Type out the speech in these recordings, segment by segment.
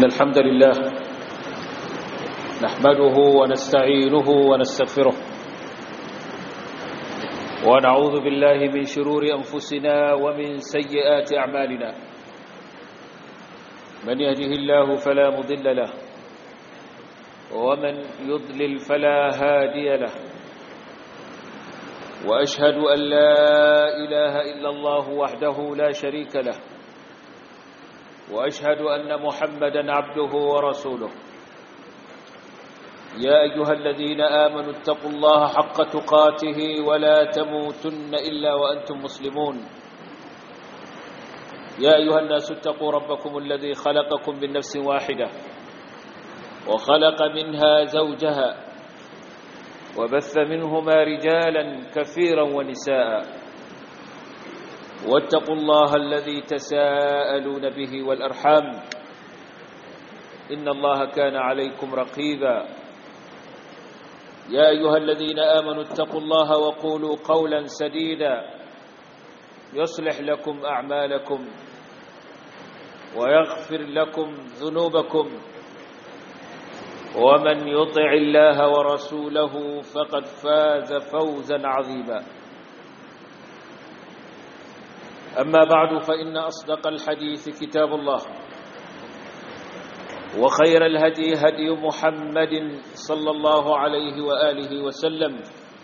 الحمد لله نحمده ونستعينه ونستغفره ونعوذ بالله من شرور أنفسنا ومن سيئات أعمالنا من يهده الله فلا مضل له ومن يضلل فلا هادي له وأشهد أن لا إله إلا الله وحده لا شريك له وأشهد أن محمدا عبده ورسوله يا أيها الذين آمنوا اتقوا الله حق تقاته ولا تموتن إلا وأنتم مسلمون يا أيها الناس اتقوا ربكم الذي خلقكم من نفس واحدة وخلق منها زوجها وبث منهما رجالا كثيرا ونساء واتقوا الله الذي تساءلون به والأرحام إن الله كان عليكم رقيبا يا أيها الذين آمنوا اتقوا الله وقولوا قولا سديدا يصلح لكم أعمالكم ويغفر لكم ذنوبكم ومن يطع الله ورسوله فقد فاز فوزا عظيما أما بعد فإن أصدق الحديث كتاب الله وخير الهدي هدي محمد صلى الله عليه وآله وسلم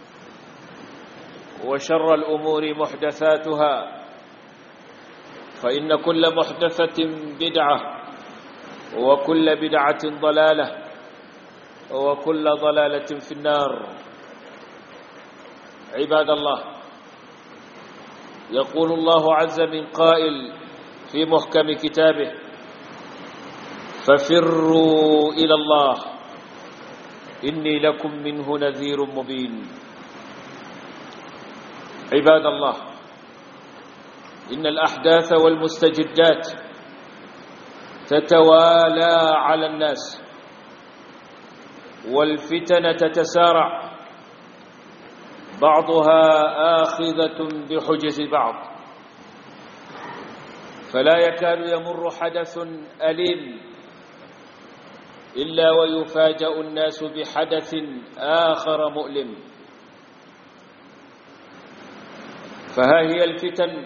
وشر الأمور محدثاتها فإن كل محدثة بدعة وكل بدعة ضلالة وكل ضلالة في النار عباد الله يقول الله عز من قائل في محكم كتابه ففروا إلى الله إني لكم منه نذير مبين عباد الله إن الأحداث والمستجدات تتوالى على الناس والفتن تتسارع بعضها آخذة بحجز بعض فلا يكاد يمر حدث أليم إلا ويفاجأ الناس بحدث آخر مؤلم فها هي الفتن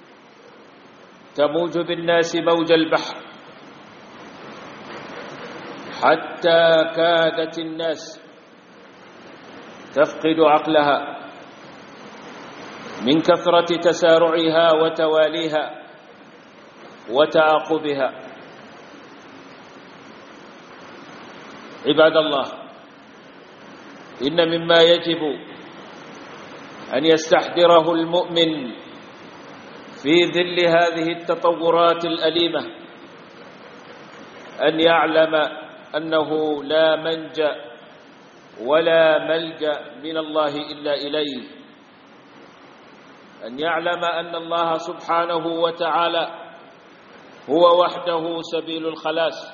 تموج بالناس موج البحر حتى كادت الناس تفقد عقلها من كثرة تسارعها وتواليها وتعاقبها عباد الله إن مما يجب أن يستحضره المؤمن في ظل هذه التطورات الأليمة أن يعلم أنه لا منجأ ولا ملجأ من الله إلا إليه أن يعلم أن الله سبحانه وتعالى هو وحده سبيل الخلاص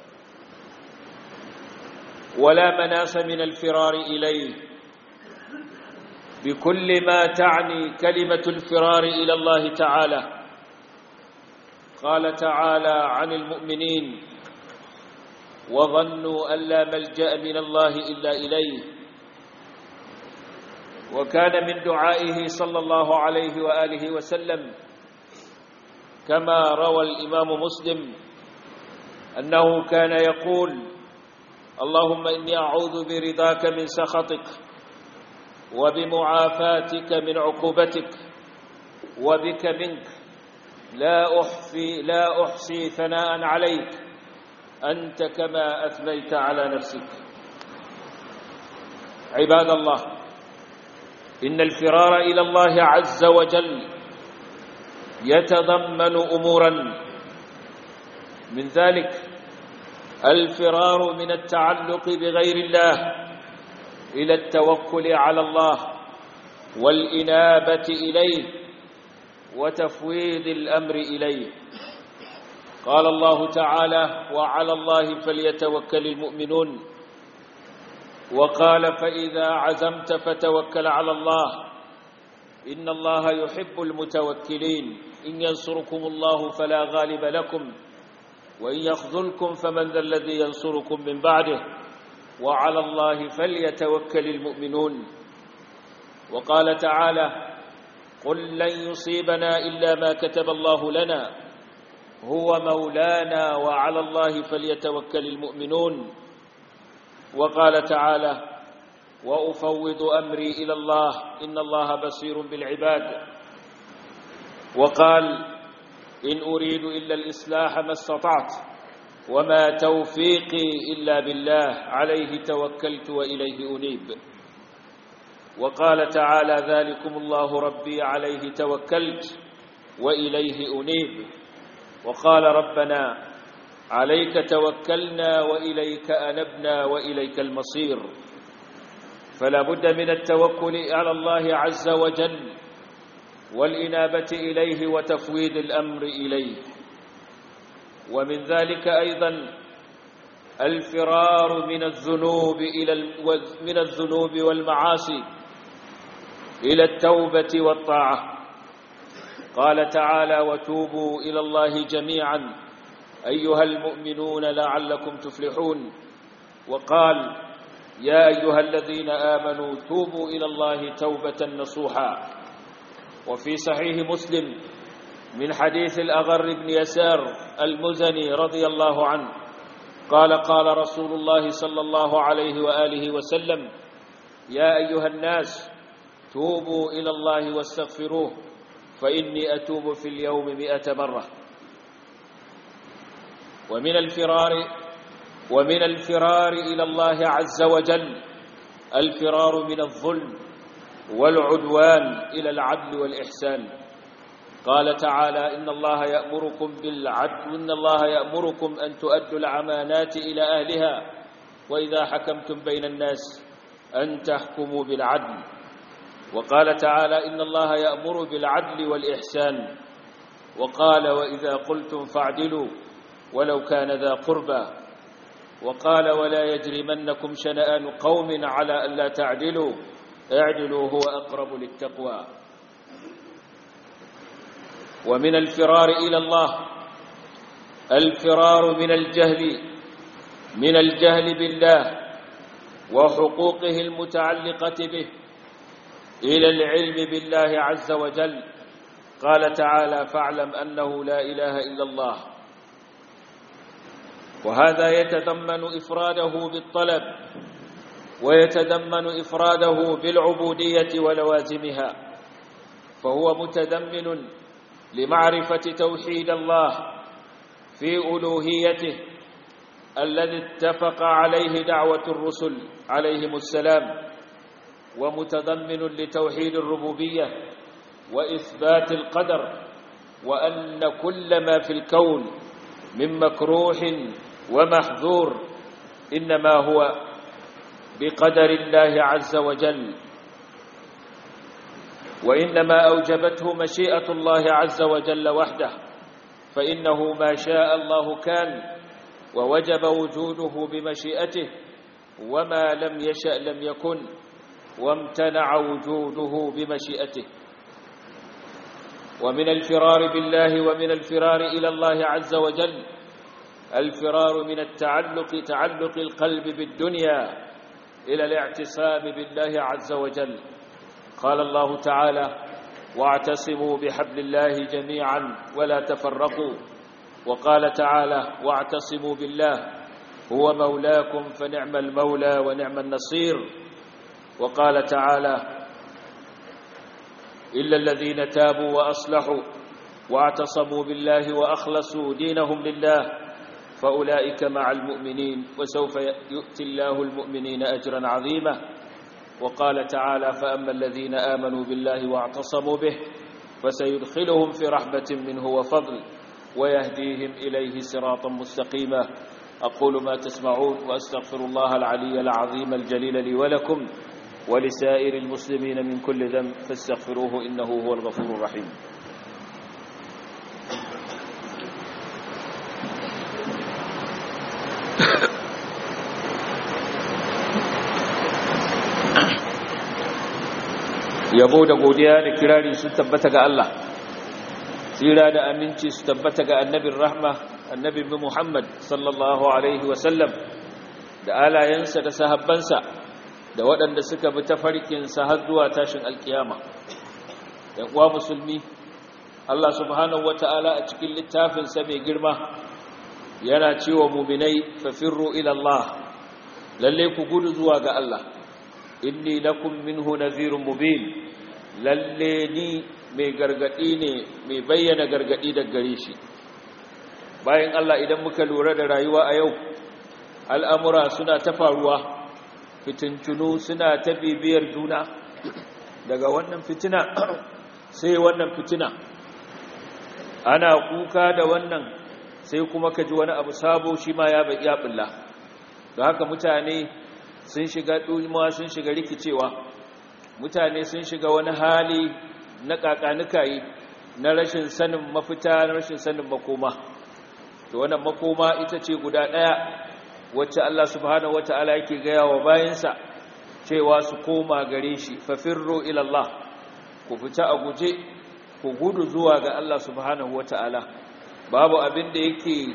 ولا مناس من الفرار إليه بكل ما تعني كلمة الفرار إلى الله تعالى قال تعالى عن المؤمنين وظنوا أن لا ملجأ من الله إلا إليه وكان من دعائه صلى الله عليه وآله وسلم كما روى الإمام مسلم أنه كان يقول اللهم إني أعوذ برضاك من سخطك وبمعافاتك من عقوبتك وبك منك لا أحصي لا أحصي ثناء عليك أنت كما أثنيت على نفسك عباد الله إن الفرار إلى الله عز وجل يتضمن أمورا من ذلك الفرار من التعلق بغير الله إلى التوكل على الله والإنابة إليه وتفويض الأمر إليه قال الله تعالى وعلى الله فليتوكل المؤمنون وقال فإذا عزمت فتوكل على الله إن الله يحب المتوكلين إن ينصركم الله فلا غالب لكم وإن يخذلكم فمن ذا الذي ينصركم من بعده وعلى الله فليتوكل المؤمنون وقال تعالى قل لن يصيبنا إلا ما كتب الله لنا هو مولانا وعلى الله فليتوكل المؤمنون وقال تعالى وأفوض أمري إلى الله إن الله بصير بالعباد وقال إن أريد إلا الإصلاح ما استطعت وما توفيقي إلا بالله عليه توكلت وإليه أنيب وقال تعالى ذلكم الله ربي عليه توكلت وإليه أنيب وقال ربنا عليك توكلنا وإليك أنبنا وإليك المصير فلا بد من التوكل على الله عز وجل والإنابة إليه وتفويض الأمر إليه ومن ذلك أيضا الفرار من الذنوب إلى من الذنوب والمعاصي إلى التوبة والطاعة قال تعالى وتوبوا إلى الله جميعا أيها المؤمنون لعلكم تفلحون وقال يا أيها الذين آمنوا توبوا إلى الله توبة نصوحا وفي صحيح مسلم من حديث الأغر بن يسار المزني رضي الله عنه قال قال رسول الله صلى الله عليه وآله وسلم يا أيها الناس توبوا إلى الله واستغفروه فإني أتوب في اليوم مئة مرة ومن الفرار ومن الفرار إلى الله عز وجل الفرار من الظلم والعدوان إلى العدل والإحسان قال تعالى إن الله يأمركم بالعدل إن الله يأمركم أن تؤدوا الأمانات إلى أهلها وإذا حكمتم بين الناس أن تحكموا بالعدل وقال تعالى إن الله يأمر بالعدل والإحسان وقال وإذا قلتم فاعدلوا ولو كان ذا قربى وقال ولا يجرمنكم شنآن قوم على ألا تعدلوا اعدلوا هو أقرب للتقوى ومن الفرار إلى الله الفرار من الجهل من الجهل بالله وحقوقه المتعلقة به إلى العلم بالله عز وجل قال تعالى فاعلم أنه لا إله إلا الله وهذا يتضمن إفراده بالطلب ويتضمن إفراده بالعبودية ولوازمها فهو متضمن لمعرفة توحيد الله في ألوهيته الذي اتفق عليه دعوة الرسل عليهم السلام ومتضمن لتوحيد الربوبية وإثبات القدر وأن كل ما في الكون من مكروح ومحذور إنما هو بقدر الله عز وجل وإنما أوجبته مشيئة الله عز وجل وحده فإنه ما شاء الله كان ووجب وجوده بمشيئته وما لم يشأ لم يكن وامتنع وجوده بمشيئته ومن الفرار بالله ومن الفرار إلى الله عز وجل الفرار من التعلق تعلق القلب بالدنيا إلى الاعتصام بالله عز وجل قال الله تعالى واعتصموا بحبل الله جميعا ولا تفرقوا وقال تعالى واعتصموا بالله هو مولاكم فنعم المولى ونعم النصير وقال تعالى إلا الذين تابوا وأصلحوا واعتصموا بالله وأخلصوا دينهم لله فأولئك مع المؤمنين وسوف يؤتي الله المؤمنين أجرا عظيما وقال تعالى فأما الذين آمنوا بالله واعتصموا به فسيدخلهم في رحمة منه وفضل ويهديهم إليه صراطا مستقيما أقول ما تسمعون وأستغفر الله العلي العظيم الجليل لي ولكم ولسائر المسلمين من كل ذنب فاستغفروه إنه هو الغفور الرحيم yabo da godiya da kirari sun tabbata ga Allah tsira da aminci su tabbata ga annabin rahma annabi Muhammad sallallahu alaihi wasallam da alayensa da sahabbansa da waɗanda suka bi tafarkinsa har zuwa tashin alkiyama ‘yan uwa musulmi Allah subhanahu wata'ala a cikin littafinsa mai girma yana cewa muminai fafirru ilallah lalle ku gudu zuwa ga Allah inni lakum minhu nadhirun mubin lalle ni mai gargadi ne mai bayyana gargadi daga gare shi bayan Allah idan muka lura da rayuwa a yau al'amura suna ta faruwa fitintunu suna ta bibiyar juna daga wannan fitina sai wannan fitina ana kuka da wannan sai kuma ka ji wani abu sabo shi ma ya bai ya bulla don haka mutane sun shiga ɗulma sun shiga rikicewa mutane sun shiga wani hali na ƙaƙanukayi na rashin sanin mafita na rashin sanin makoma to wannan makoma ita ce guda ɗaya wacce Allah subhanahu wata'ala yake gaya wa bayansa cewa su koma gare shi fafirro ilallah ku fita a guje ku gudu zuwa ga Allah subhanahu wata'ala babu abin da yake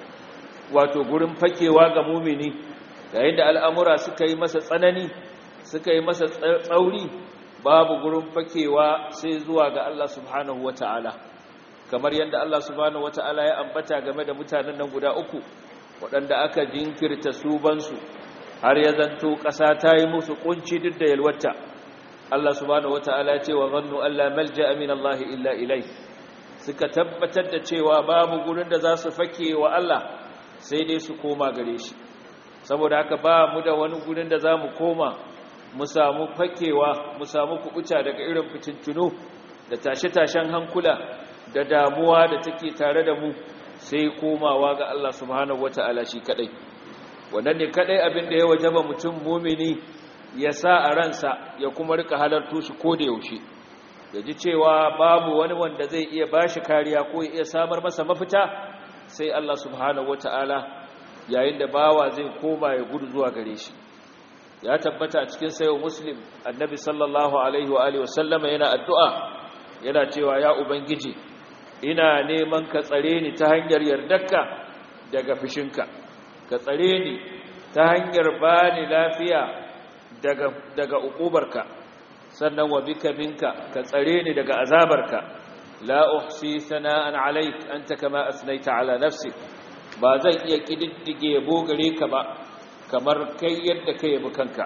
wato gurin fakewa ga mumini yayin da al'amura suka yi masa tsanani suka yi masa tsauri babu gurin fakewa sai zuwa ga Allah subhanahu wata'ala kamar yadda Allah subhanahu wata'ala ya ambata game da mutanen nan guda uku waɗanda aka jinkirta subansu har ya zanto ƙasa ta yi musu ƙunci duk da yalwata Allah subhanahu wata'ala ce wa zannu Allah malja min Allah illa ilai suka tabbatar da cewa babu gurin da za su fake wa Allah sai dai su koma gare shi saboda haka ba mu da wani gurin da za mu koma mu samu fakewa mu samu kubuta daga irin fitintunu da tashe-tashen hankula da damuwa da take tare da mu sai komawa ga Allah subhanahu wata'ala shi kadai wannan ne kadai abin da ya wajaba mutum mumini ya sa a ransa ya kuma rika halartu shi ko da yaushe ya ji cewa babu wani wanda zai iya bashi kariya ko ya iya samar masa mafita sai Allah subhanahu wata'ala yayin da bawa zai koma ya gudu zuwa gare shi ya tabbata a cikin sayo muslim annabi sallallahu alaihi wa alihi wasallama yana addu'a yana cewa ya ubangiji ina neman ka tsare ni ta hanyar yardarka daga fishinka ka tsare ni ta hanyar bani lafiya daga daga ukubarka sannan wa bika minka ka tsare ni daga azabarka la uhsi sana'an alayk anta kama asnaita ala nafsik ba zan iya kididdige yabo gare ka ba kamar kai yadda kai yabi kanka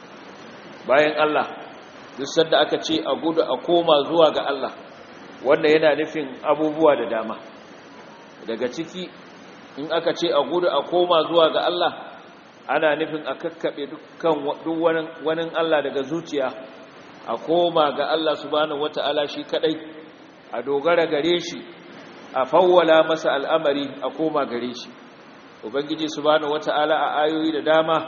bayan Allah duk sanda aka ce a gudu a koma zuwa ga Allah wanda yana nufin abubuwa da dama daga ciki in aka ce a gudu a koma zuwa ga Allah ana nufin a kakkaɓe dukkan duk wani Allah daga zuciya a koma ga Allah subhanahu wata'ala shi kadai a dogara gare shi a fawwala masa al'amari a koma gare shi ubangiji subhanahu wata'ala a ayoyi da dama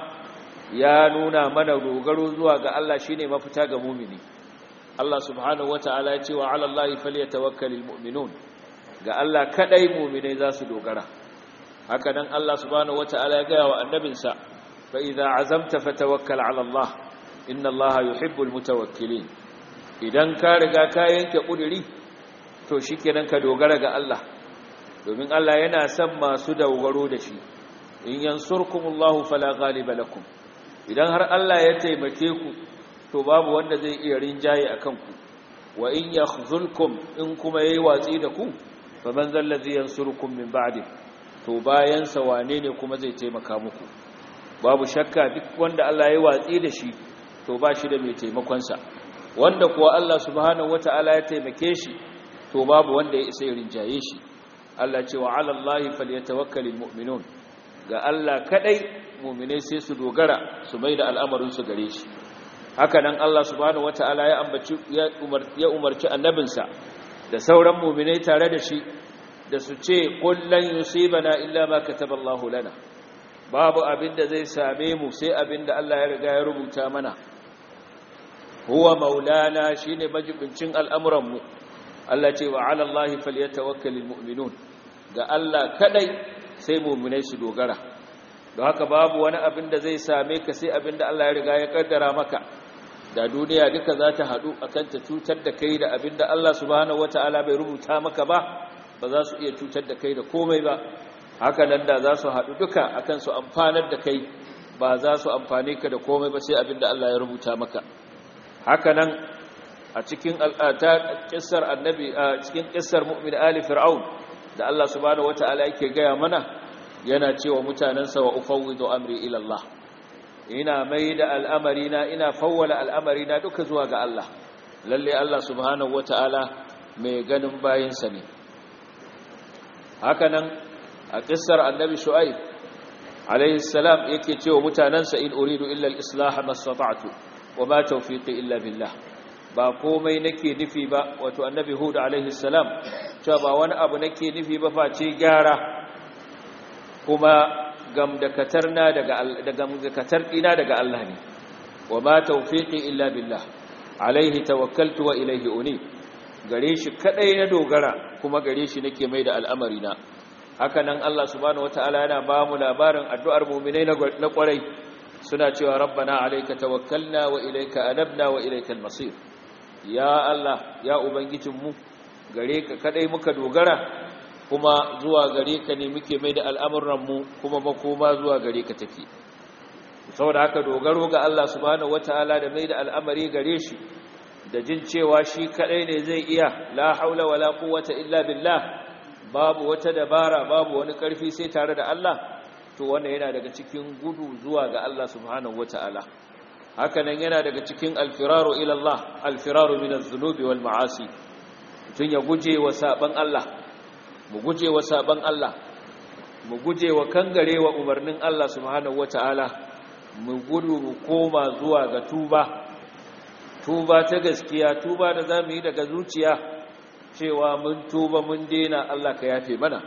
ya nuna mana dogaro zuwa ga Allah shine mafita ga mumini Allah subhanahu wata'ala ya ce wa 'ala Allahi falyatawakkalul mu'minun ga Allah kadai mu'minai za su dogara haka nan Allah subhanahu wata'ala ya gaya wa annabinsa fa idza azamta fatawakkal 'ala Allah inna Allaha yuhibbul mutawakkilin idan ka riga ka yanke kuduri to shikenan ka dogara ga Allah domin Allah yana son masu dogaro da shi in yansurkumullahu fala ghaliba lakum idan har Allah ya taimake ku to babu wanda zai iya rinjaye akan ku wa in yakhzulkum in kuma yayi watsi da ku faman zallazi yansurukum min ba'di to bayan sa wane ne kuma zai taimaka muku babu shakka duk wanda Allah ya watsi da shi to ba shi da mai taimakon sa wanda kuwa Allah subhanahu wataala ya taimake shi to babu wanda ya isa ya rinjaye shi Allah ce wa 'ala Allahi falyatawakkalul mu'minun ga Allah kadai mu'minai sai su dogara su maida al'amarin su gare shi haka nan Allah subhanahu wataala ya ambaci ya umarci annabinsa da sauran mu'minai tare da shi da su ce kullan yusibana illa ma kataballahu lana babu abinda zai same mu sai abinda Allah ya riga ya rubuta mana huwa maulana shine majibincin al'amuran mu Allah ce wa 'ala Allahi falyatawakkalul mu'minun ga Allah kadai sai mu'minai su dogara don haka babu wani abin da zai same ka sai abin da Allah ya riga ya kaddara maka da duniya duka za ta haɗu akan ta cutar da kai da abin da Allah subhanahu wata'ala bai rubuta maka ba ba za su iya cutar da kai da komai ba haka nan da za su haɗu duka akan su amfanar da kai ba za su amfane ka da komai ba sai abinda Allah ya rubuta maka haka nan a cikin al'ata kissar annabi a cikin kissar mu'min ali fir'aun da Allah subhanahu wataala yake gaya mana yana cewa mutanansa wa ufawwidu amri ila Allah ina mai da al'amarina ina fawwala al'amarina duka zuwa ga Allah lalle Allah subhanahu wata'ala mai ganin bayinsa ne hakanan a kissar annabi shu'aib alayhi salam yake cewa mutanansa in uridu illa al-islah mastata'tu wa ma tawfiqi illa billah ba komai nake nufi ba wato annabi hud alayhi salam cewa ba wani abu nake nufi ba face gyara kuma gamdakatar na daga daga gamdakatar dina daga Allah ne wa ma tawfiqi illa billah alaihi tawakkaltu wa ilaihi uni gare shi kadai na dogara kuma gare shi nake mai da al'amari na haka nan Allah subhanahu wataala yana ba mu labarin addu'ar mu'minai na kwarai suna cewa rabbana alayka tawakkalna wa ilayka anabna wa ilaykal masir ya Allah ya ubangijinmu gare ka kadai muka dogara kuma zuwa gare ka ne muke mai da al'amuranmu kuma makoma zuwa gare ka take saboda haka dogaro ga Allah subhanahu wataala da mai da al'amari gare shi da jin cewa shi kadai ne zai iya la haula wala quwwata illa billah babu wata dabara babu wani karfi sai tare da Allah to wannan yana daga cikin gudu zuwa ga Allah subhanahu wataala haka nan yana daga cikin alfiraru ila Allah alfiraru min az-zunubi wal ma'asi tun ya guje wa saban Allah mu guje wa saban Allah mu guje wa kangarewa umarnin Allah subhanahu wataala mu gudu mu koma zuwa ga tuba tuba ta gaskiya tuba da zamu yi daga zuciya cewa mun tuba mun dena Allah ka yafe mana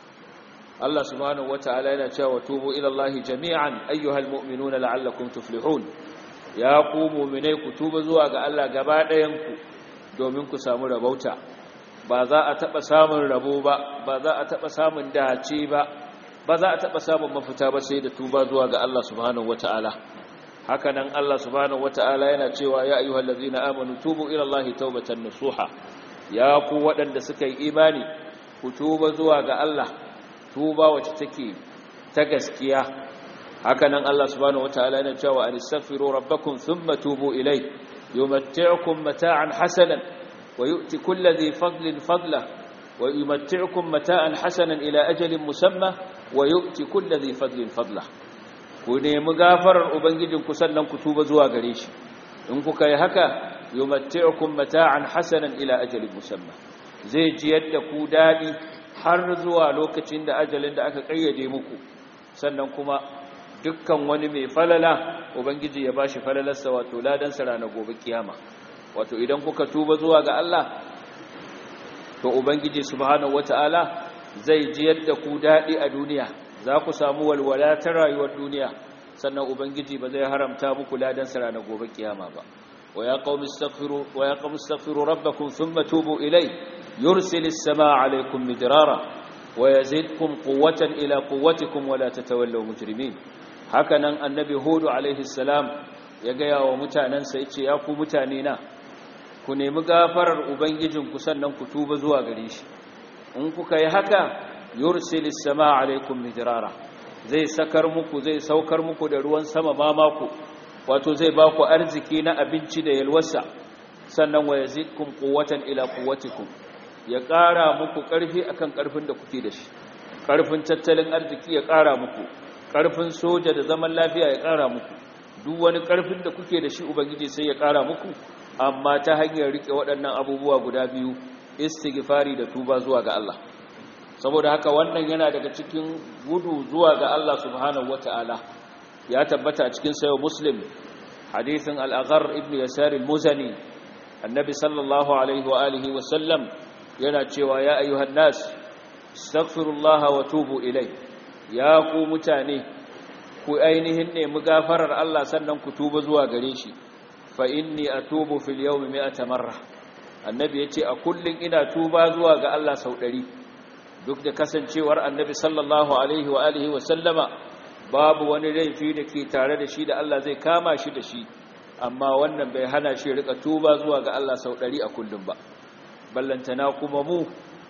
Allah subhanahu wataala yana cewa tubu ila Allah jami'an ayyuhal mu'minuna la'allakum tuflihun ya ku mu'minai ku tuba zuwa ga Allah gaba ɗayan ku domin ku samu rabauta ba za a taɓa samun rabo ba ba za a taɓa samun dace ba ba za a taɓa samun mafita ba sai da tuba zuwa ga Allah subhanahu wata'ala haka nan Allah subhanahu wata'ala yana cewa ya ayyuhal ladzina amanu tubu ila Allahi tawbatan nasuha ya ku waɗanda suka yi imani ku tuba zuwa ga Allah tuba wacce take ta gaskiya haka nan Allah subhanahu wata'ala yana cewa anistaghfiru rabbakum thumma tubu ilayhi yumatti'ukum mata'an hasanan ويؤتي كل ذي فضل فضله ويمتعكم متاعا حسنا إلى أجل مسمى ويؤتي كل ذي فضل فضله kune mugafarar ubangijinku sannan ku tuba zuwa gare shi in kuka yi haka yumatti'ukum mata'an hasanan ila ajalin musamma zai ji yadda ku dadi har zuwa lokacin da ajalin da aka kayyade muku sannan kuma dukkan wani mai falala ubangiji ya bashi falalarsa wato ladan sa ranar gobe kiyama wato idan kuka tuba zuwa ga Allah to ubangiji subhanahu wataala zai ji yadda ku dadi a duniya za ku samu walwala ta rayuwar duniya sannan ubangiji ba zai haramta muku ladan sa ranar gobe kiyama ba wa ya qaumi astaghfiru wa ya qaumi astaghfiru rabbakum thumma tubu ilay yursilis samaa alaykum midrara wa yazidkum quwwatan ila quwwatikum wa la tatawallaw mujrimin hakanan annabi hudu alayhi salam ya ga yawa mutanansa yace ya ku mutane na ku nemi gafarar ubangijinku sannan ku tuba zuwa gare shi in kuka yi haka yursilis samaa alaikum midrara zai sakar muku zai saukar muku da ruwan sama mamaku wato zai ba ku arziki na abinci da yalwasa sannan wa yazidkum quwwatan ila quwwatikum ya ƙara muku ƙarfi akan ƙarfin da kuke da shi ƙarfin tattalin arziki ya ƙara muku ƙarfin soja da zaman lafiya ya ƙara muku duk wani ƙarfin da kuke da shi ubangiji sai ya ƙara muku amma ta hanyar rike waɗannan abubuwa guda biyu istighfari da tuba zuwa ga Allah saboda haka wannan yana daga cikin gudu zuwa ga Allah subhanahu wata'ala ya tabbata a cikin sayo muslim hadithin al-aghar ibn yasar al-muzani annabi sallallahu alaihi wa alihi wa sallam yana cewa ya ayyuhan nas astaghfirullaha wa tubu ilai ya ku mutane ku ainihin nemi gafarar Allah sannan ku tuba zuwa gare shi fa inni atubu fil yawmi mi'ata marra annabi yace a kullun ina tuba zuwa ga Allah sau 100 duk da kasancewar annabi sallallahu alaihi wa alihi wa sallama babu wani laifi da ke tare da shi da Allah zai kama shi da shi amma wannan bai hana shi rika tuba zuwa ga Allah sau 100 a kullum ba ballantana kuma mu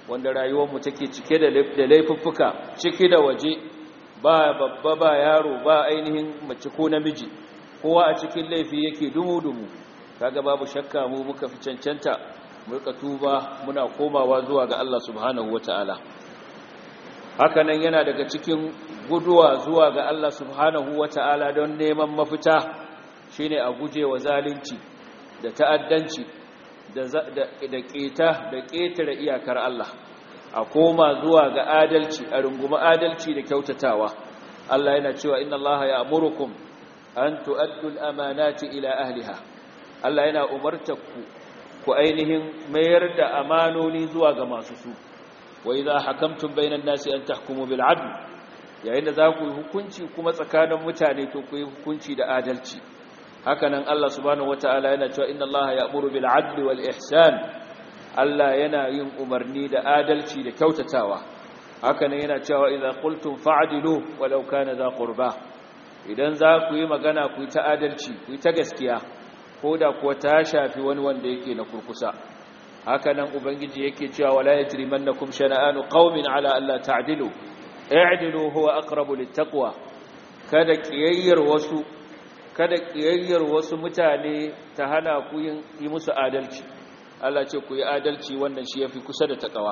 wanda rayuwarmu take cike da laifuffuka ciki da waje ba babba ba yaro ba ainihin mace ko namiji kowa a cikin laifi yake dumu-dumu kaga babu shakka mu muka fi cancanta mulka tuba muna komawa zuwa ga Allah subhanahu wata'ala hakanan yana daga cikin guduwa zuwa ga Allah subhanahu wata'ala don neman mafita shine a guje wa zalunci da ta'addanci da da keta da ketare iyakar Allah a koma zuwa ga adalci a runguma adalci da kyautatawa Allah yana cewa inna Allah ya'murukum an tu'addu al-amanati ila ahliha Allah yana umartaku ku ainihin mayar da amanoni zuwa ga masu su wa idza hakamtum bainan nasi an tahkumu bil adl yayin da za ku yi hukunci kuma tsakanin mutane to ku yi hukunci da adalci hakanan Allah subhanahu wataala yana cewa inna Allah ya'muru bil adli wal ihsan Allah yana yin umarni da adalci da kyautatawa hakanan yana cewa idza qultum fa'dilu walau kana za qurba idan za ku yi magana ku yi ta adalci ku yi ta gaskiya ko da kuwa ta shafi wani wanda yake na kurkusa hakanan ubangiji yake cewa wala yajrimannakum shana'anu qaumin ala alla ta'dilu i'dilu huwa aqrabu littaqwa kada kiyayyar wasu kada kiyayyar wasu mutane ta hana ku yi musu adalci Allah ce ku yi adalci wannan shi yafi kusa da takawa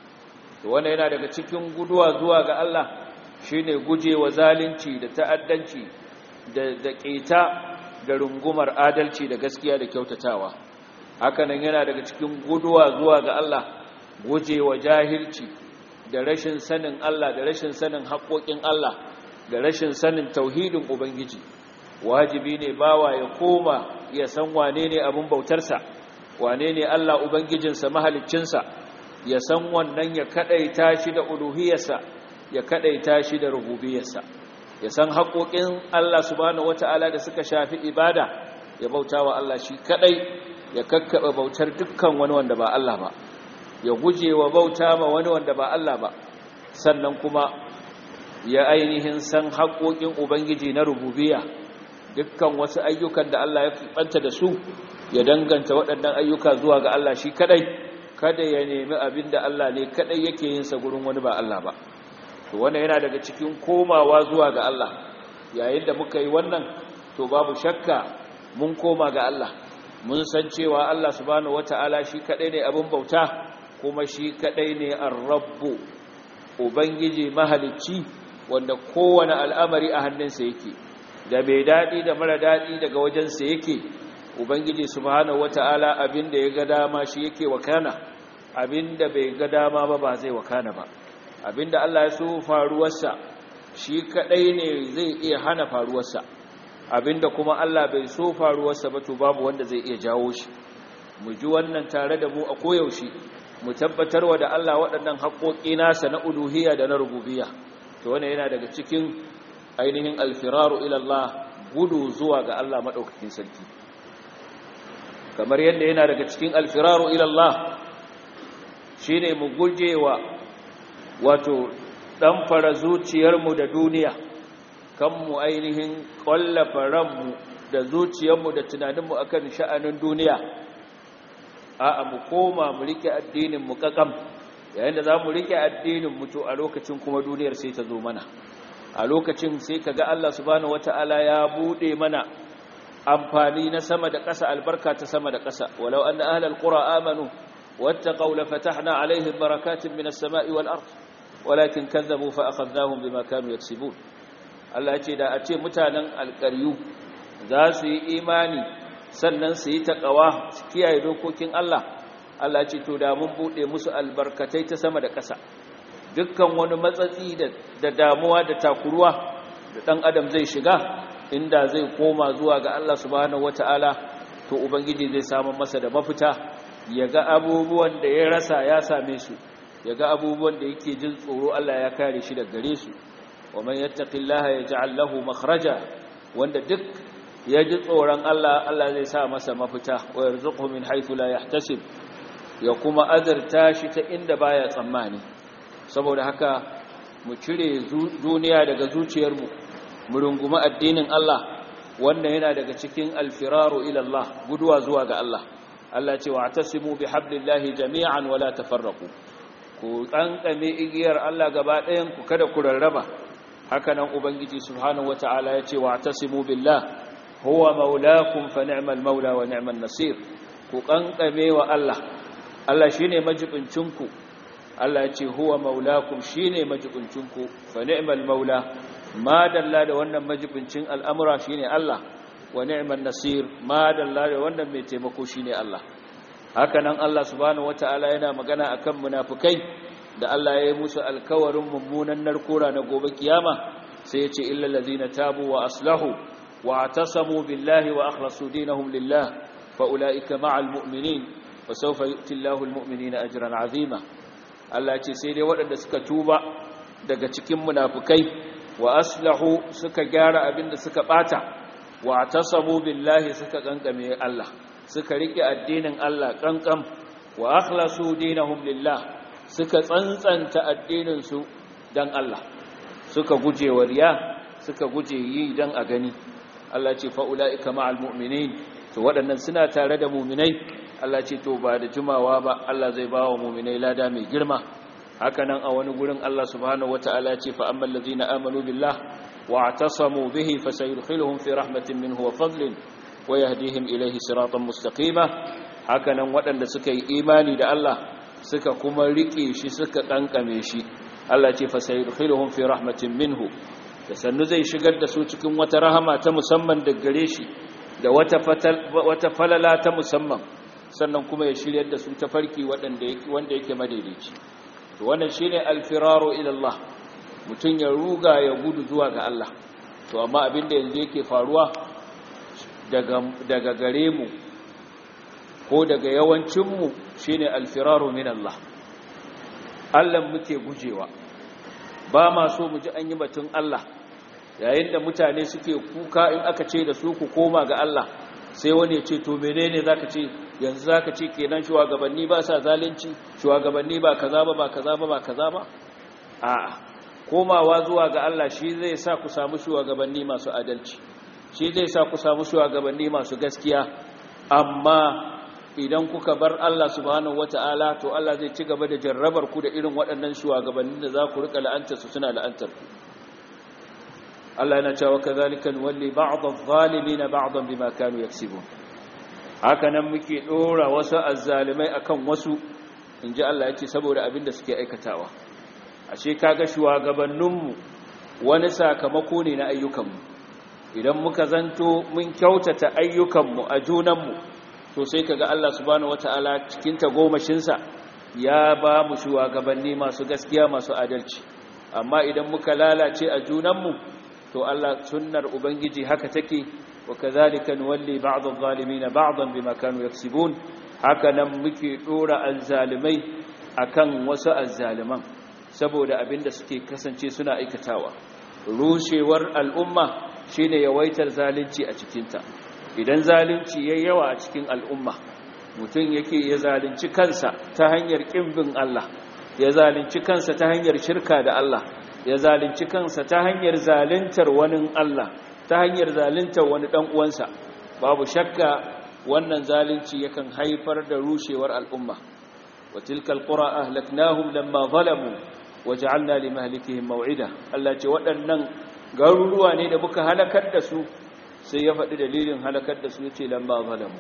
to wannan yana daga cikin guduwa zuwa ga Allah shine gujewa zalunci da ta'addanci da da ƙeta da rungumar adalci da gaskiya da kyautatawa hakanan yana daga cikin guduwa zuwa ga Allah gujewa jahilci da rashin sanin Allah da rashin sanin haƙoƙin Allah da rashin sanin tauhidin ubangiji wajibi ne bawa ya koma ya san wane ne abin bautarsa wane ne Allah ubangijinsa mahaliccinsa ya san wannan ya kadaita shi da uluhiyarsa ya kadaita shi da rububiyarsa ya san haƙoƙin Allah subhanahu wata'ala da suka shafi ibada ya bauta wa Allah shi kadai ya kakkaba bautar dukkan wani wanda ba Allah ba ya guje wa bauta ma wani wanda ba Allah ba sannan kuma ya ainihin san haƙoƙin ubangiji na rububiyya dukkan wasu ayyukan da Allah ya fanta da su ya danganta waɗannan ayyuka zuwa ga Allah shi kadai kada ya nemi abin da Allah ne kadai yake yin sa gurin wani ba Allah ba to wannan yana daga cikin komawa zuwa ga Allah yayin da muka yi wannan to babu shakka mun koma ga Allah mun san cewa Allah subhanahu wataala shi kadai ne abin bauta kuma shi kadai ne ar-rabbu ubangiji mahalicci wanda kowane al'amari a hannunsa yake da mai daɗi da mara daɗi daga wajensa yake ubangiji subhanahu wata'ala abinda ya ga dama shi yake wakana abinda bai ga dama ba ba zai wakana ba abinda Allah ya so faruwarsa shi kadai ne zai iya hana faruwarsa abinda kuma Allah bai so faruwarsa ba to babu wanda zai iya jawo shi mu ji wannan tare da mu a koyaushe mu tabbatarwa da Allah waɗannan haƙoƙi nasa na uluhiyya da na rububiyya to wannan yana daga cikin ainihin alfiraru ilallah gudu zuwa ga Allah maɗaukakin sarki kamar yadda yana daga cikin alfiraru ilallah shi ne mu gujewa wato ɗanfara zuciyarmu da duniya kan mu ainihin ƙwallafa ranmu da zuciyarmu da tunaninmu akan sha'anin duniya a mu koma mu rike addinin mu kakam yayin da za mu rike addinin mu to a lokacin kuma duniyar sai ta zo mana a lokacin sai kaga Allah subhanahu wataala ya bude mana amfani na sama da ƙasa albarka ta sama da ƙasa walau anna ahlal qura amanu wattaqaw la fatahna alaihim barakatin minas sama'i wal ard walakin kazzabu fa akhadnahum bima kanu yaksibun Allah ya ce da a ce mutanen alƙaryu za su yi imani sannan su yi taƙawa su kiyaye dokokin Allah Allah ce to da mun buɗe musu albarkatai ta sama da ƙasa dukkan wani matsatsi da damuwa da takuruwa da ɗan adam zai shiga inda zai koma zuwa ga Allah subhanahu wata'ala to ubangiji zai samu masa da mafita ya ga abubuwan da ya rasa ya same su ya ga abubuwan da yake jin tsoro Allah ya kare shi daga gare su wa man yattaqillaha yaj'al lahu makhraja wanda duk ya ji tsoron Allah Allah zai sa masa mafita wa yarzuqhu min haythu la yahtasib ya kuma azurta shi ta inda baya tsammani saboda haka mu cire duniya daga zuciyarmu mu rungumi addinin Allah wannan yana daga cikin alfiraru ila Allah guduwa zuwa ga Allah Allah ce wa atasimu bihablillahi jami'an wala tafarraqu ku kankame igiyar Allah gaba ɗayan ku kada ku rarraba haka nan ubangiji subhanahu wataala ya ce wa'tasimu billah huwa maulakum fa ni'mal maula wa ni'man nasir ku kankame wa Allah Allah shine majibincinku Allah ya ce huwa maulakum shine majibincinku fa ni'mal maula ma dalla da wannan majibincin al'amura shine Allah wa ni'man nasir ma dalla da wannan mai taimako shine Allah haka nan Allah subhanahu wataala yana magana akan munafikai da Allah ya yi musu alkawarin mummunan narkora na gobe kiyama sai ya ce illal ladzina tabu wa aslahu wa atasamu billahi wa akhlasu dinahum lillah fa ulaika ma'al mu'minin wa sawfa yu'ti Allahu al-mu'minina ajran 'azima Allah ya ce sai dai waɗanda suka tuba daga cikin munafikai wa aslahu suka gyara abinda suka bata wa atasamu billahi suka kankame Allah suka rike addinin Allah kankan wa akhlasu dinahum lillah suka tsantsanta addininsu dan Allah suka guje wa riya suka guje yi dan a gani Allah ce fa ulaika ma'al mu'minin to waɗannan suna tare da mu'minai Allah ce to ba da jimawa ba Allah zai ba wa mu'minai lada mai girma haka nan a wani gurin Allah subhanahu wata'ala ce fa ammal ladina amanu billah wa atasamu bihi fasayudkhiluhum fi rahmatin minhu wa fadlin wa yahdihim ilayhi siratan mustaqima haka nan waɗanda suka yi imani da Allah suka kuma rike shi suka kankame shi Allah ce fasayudkhiluhum fi rahmatin minhu da sannu zai shigar da su cikin wata rahama ta musamman da gare shi da wata wata falala ta musamman sannan kuma ya shiryar da su ta farki wanda yake wanda yake madaidaici to wannan shine alfiraru ila Allah mutun ya ruga ya gudu zuwa ga Allah to amma abinda yanzu yake faruwa daga daga gare mu ko daga yawancin mu shine alfiraru min Allah Allah muke gujewa ba ma so mu ji an yi batun Allah yayin da mutane suke kuka in aka ce da su ku koma ga Allah sai wani ya ce to menene zaka ce yanzu zaka ce kenan shugabanni ba sa zalunci shugabanni ba kaza ba ba kaza ba ba kaza ba a'a komawa zuwa ga Allah shi zai sa ku samu shugabanni masu adalci shi zai sa ku samu shugabanni masu gaskiya amma idan kuka bar Allah subhanahu wata'ala to Allah zai ci gaba da jarrabar ku da irin waɗannan shugabannin da za ku rika la'antar su suna la'antar ku Allah yana cewa kadhalika walli ba'd adh-dhalimin ba'dan bima kanu yaksibun haka nan muke dora wasu azzalimai akan wasu inji Allah yake saboda abin da suke aikatawa ashe kaga shugabanninmu wani sakamako ne na ayyukanmu idan muka zanto mun kyautata ayyukanmu a junanmu to sai kaga Allah subhanahu wataala cikin tagomashinsa ya ba mu shugabanni masu gaskiya masu adalci amma idan muka lalace a junanmu to Allah sunnar ubangiji haka take wa kadhalika nuwalli ba'd adh-dhalimin ba'dan bima kanu yaksibun haka nan muke dora azzalimai akan wasu azzaliman saboda abinda suke kasance suna aikatawa rushewar al'umma shine yawaitar zalunci a cikinta idan zalunci yayi yawa a cikin al'umma mutum yake ya zalunci kansa ta hanyar kimbin Allah ya zalunci kansa ta hanyar shirka da Allah ya zalunci kansa ta hanyar zaluntar wani Allah ta hanyar zaluntar wani dan uwansa babu shakka wannan zalunci yakan haifar da rushewar al'umma wa tilkal qura ahlaknahum lamma zalamu waj'alna limahlikihim maw'ida Allah ce waɗannan garuruwa ne da muka halakar da su sai ya faɗi dalilin halakar da su yace lamma zalamu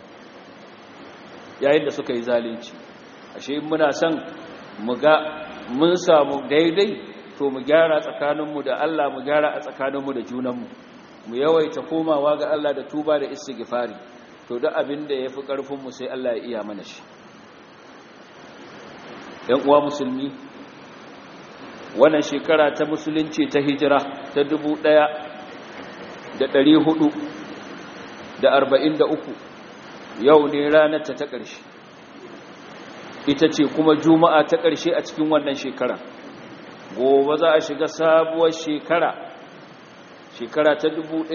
yayin da suka yi zalunci ashe muna son mu ga mun samu daidai to mu gyara tsakaninmu da Allah mu gyara a tsakaninmu da junanmu mu yawaita komawa ga Allah da tuba da istighfari to duk abin da yafi karfin mu sai Allah ya iya mana shi ɗan uwa musulmi wannan shekara ta musulunci ta hijira ta 1443 yau ne ranar ta ta ƙarshe ita ce kuma juma'a ta ƙarshe a cikin wannan shekara gobe za a shiga sabuwar shekara shekara ta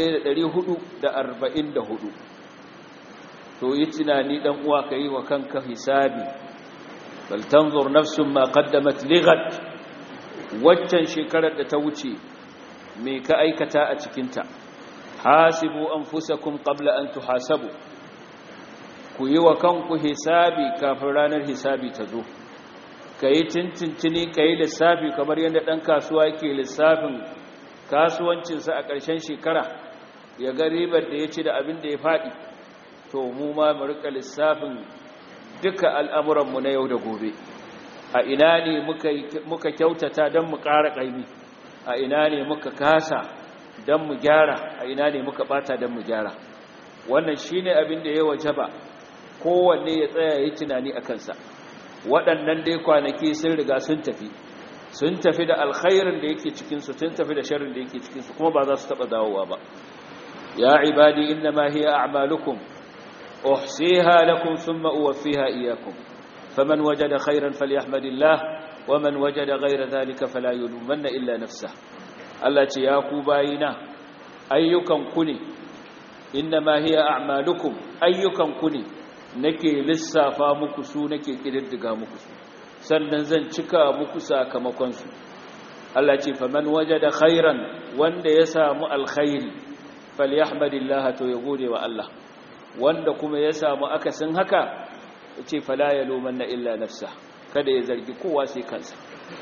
1444 to yi tunani dan uwa ka yi wa kanka hisabi bal tanzur nafsun ma qaddamat lighat waccan shekarar da ta wuce me ka aikata a cikinta hasibu anfusakum qabla an tuhasabu ku yi wa kanku hisabi kafin ranar hisabi ta zo ka yi cincincini ka yi lissafi kamar yadda ɗan kasuwa ke lissafin kasuwancinsa a ƙarshen shekara ya ga ribar da ya ci da abin da ya faɗi to mu ma mu rika lissafin duka al'amuranmu na yau da gobe a ina ne muka kyautata don mu ƙara ƙaimi a ina ne muka kasa don mu gyara a ina ne muka ɓata don mu gyara wannan shi ne abin da ya wajaba kowanne ya tsaya ya tunani a kansa waɗannan dai kwanaki sun riga sun tafi sun tafi da alkhairin da yake cikinsu sun tafi da sharrin da yake cikinsu kuma ba za su taɓa dawowa ba ya ibadi inna ma hiya a'malukum uhsiha lakum thumma uwaffiha iyyakum faman wajada khairan falyahmadillah waman wajada ghayra dhalika fala yulumanna illa nafsahu Allah ce ya ku bayina ayyukan ku ne inna ma hiya a'malukum ayyukan ku ne nake lissafa muku su nake kididdiga muku su sannan zan cika muku sakamakon su Allah ce faman wajada khairan wanda ya samu alkhairi falyahmadillah to ya gode wa Allah wanda kuma ya samu akasin haka yace fala yalumanna illa nafsa kada ya zargi kowa sai kansa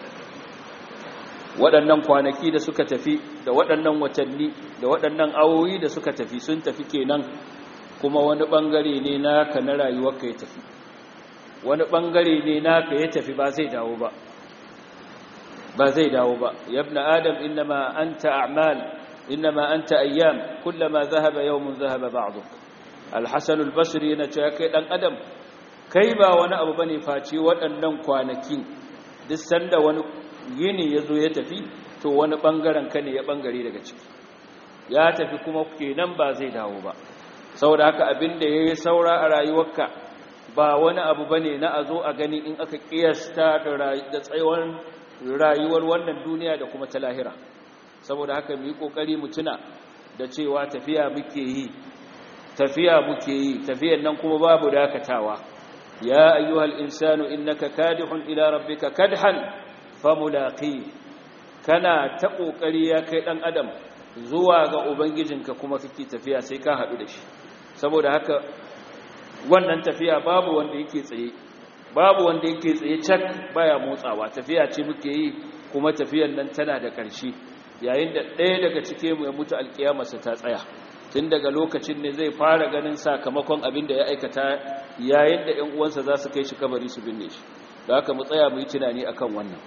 waɗannan kwanaki da suka tafi da waɗannan watanni da waɗannan awoyi da suka tafi sun tafi kenan kuma wani ɓangare ne naka na rayuwarka ya tafi wani ɓangare ne naka ya tafi ba zai dawo ba ba zai dawo ba yabna adam innama anta a'mal innama anta ayyam kullama dhahaba yawmun dhahaba ba'duk al-hasan al-basri yana cewa kai dan adam kai ba wani abu bane face waɗannan kwanaki duk sanda wani yini ya zo ya tafi to wani ɓangaren ka ne ya ɓangare daga ciki ya tafi kuma kenan ba zai dawo ba saboda haka abin da ya yi saura a rayuwarka ba wani abu ba ne na a zo a gani in aka ƙiyasta da tsayuwar rayuwar wannan duniya da kuma ta lahira saboda haka mu yi ƙoƙari mu tuna da cewa tafiya muke yi tafiya muke yi tafiyan nan kuma babu dakatawa ya ayyuhal insanu innaka kadihun ila rabbika kadhan famulaƙi kana ta ƙoƙari ya kai ɗan adam zuwa ga ubangijinka kuma kake tafiya sai ka haɗu da shi saboda haka wannan tafiya babu wanda yake tsaye babu wanda yake tsaye cak baya motsawa tafiya ce muke yi kuma tafiyan nan tana da ƙarshe yayin da ɗaya daga cike mu ya mutu alƙiyamarsa ta tsaya tun daga lokacin ne zai fara ganin sakamakon abin da ya aikata yayin da 'yan uwansa za su kai shi kabari su binne shi da haka mu tsaya mu yi tunani akan wannan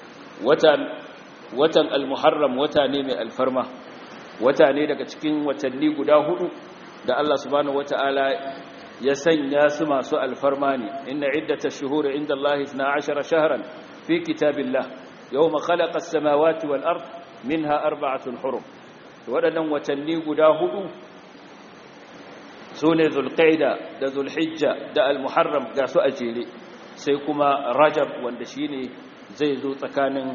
watan al-muharram wata ne mai alfarma wata ne daga cikin watanni guda hudu da Allah subhanahu wata'ala ya sanya su masu alfarma ne inna iddatash shuhuri inda Allah 12 shahran fi kitabillah yawma khalaqa as-samawati wal ard minha arba'atun hurum wadannan watanni guda hudu sune zulqaida da zulhijja da al-muharram ga su a jere sai kuma rajab wanda shine zai zo tsakanin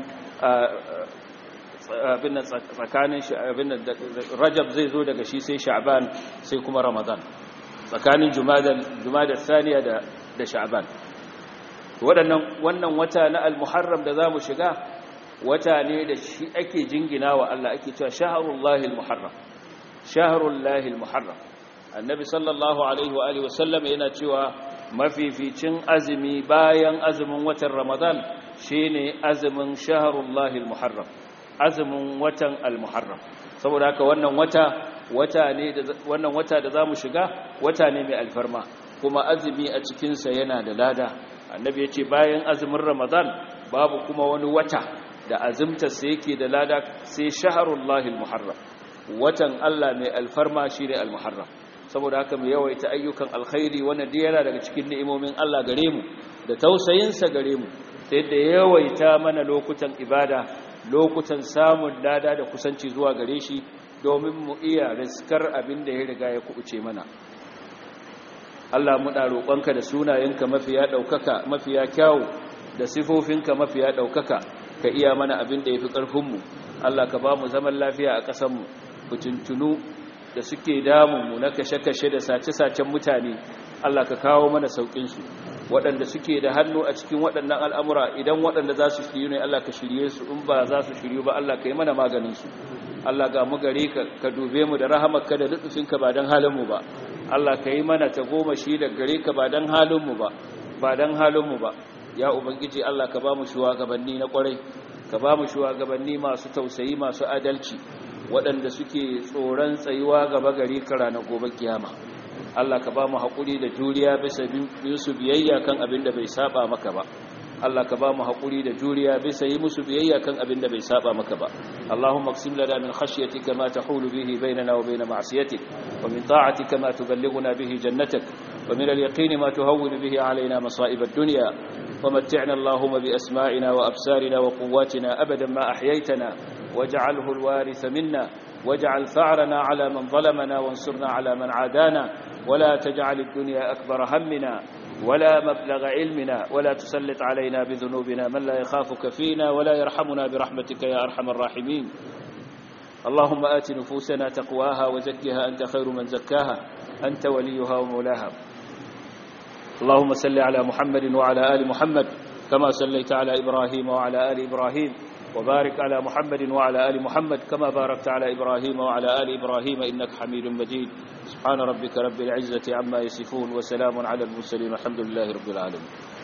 abin tsakanin rajab zai zo daga shi sai sha'ban sai kuma ramadan tsakanin jumada saniya da da sha'ban waɗannan wannan wata na al-muharram da zamu shiga wata ne da shi ake jingina wa Allah ake cewa shahrullahi al-muharram shahrullahi al-muharram annabi sallallahu alaihi wa alihi wasallam yana cewa mafificin azumi bayan azumin watan ramadan shine azumin shahrullahi al-muharram azumin watan al-muharram saboda haka wannan wata wata ne da wannan wata da zamu shiga wata ne mai alfarma kuma azumi a cikin sa yana da lada annabi yace bayan azumin ramadan babu kuma wani wata da azumtar sa yake da lada sai shahrullahi al-muharram watan Allah mai alfarma shine al-muharram saboda haka mu yawaita ayyukan alkhairi wannan dai yana daga cikin ni'imomin Allah gare mu da tausayin sa gare mu sai da yawaita mana lokutan ibada lokutan samun lada da kusanci zuwa gare shi domin mu iya riskar abin da ya riga ya kubuce mana Allah muna roƙonka da sunayenka mafiya ɗaukaka mafiya kyawu da sifofinka mafiya ɗaukaka ka iya mana abin da ya fi ƙarfinmu Allah ka ba mu zaman lafiya a ƙasanmu fitintunu da suke damunmu na kashe-kashe da sace-sacen mutane Allah ka kawo mana sauƙinsu waɗanda suke da hannu a cikin waɗannan al'amura idan waɗanda za su shiryu ne Allah ka shirye su in ba za su shiryu ba Allah ka yi mana maganinsu Allah ga mu gare ka ka dube mu da rahamarka da lutufinka ba don halinmu ba Allah ka yi mana ta goma shi da gare ka ba don halinmu ba ba don halinmu ba ya ubangiji Allah ka ba mu shugabanni na kwarai ka ba mu shugabanni masu tausayi masu adalci waɗanda suke tsoron tsayuwa gaba gari kara na gobe kiyama Allah ka ba mu haƙuri da juriya bisa su biyayya kan abin da bai saba maka ba Allah ka ba mu haƙuri da juriya bisa yi musu biyayya kan abin da bai saba maka ba Allahumma qsim lana min khashyatika ma tahulu bihi bainana wa bain ma'siyatik wa min ta'atika ma tuballighuna bihi jannatak wa min al-yaqini ma tuhawwinu bihi alaina masa'ib ad-dunya ومتعنا اللهم بأسماعنا وأبصارنا وقواتنا أبدا ما أحييتنا واجعله الوارث منا واجعل ثأرنا على من ظلمنا وانصرنا على من عادانا ولا تجعل الدنيا أكبر همنا ولا مبلغ علمنا ولا تسلط علينا بذنوبنا من لا يخافك فينا ولا يرحمنا برحمتك يا أرحم الراحمين اللهم آت نفوسنا تقواها وزكها أنت خير من زكاها أنت وليها ومولاها اللهم صل على محمد وعلى آل محمد كما صليت على إبراهيم وعلى آل إبراهيم وبارك على محمد وعلى آل محمد كما باركت على إبراهيم وعلى آل إبراهيم إنك حميد مجيد سبحان ربك رب العزة عما يصفون وسلام على المرسلين والحمد لله رب العالمين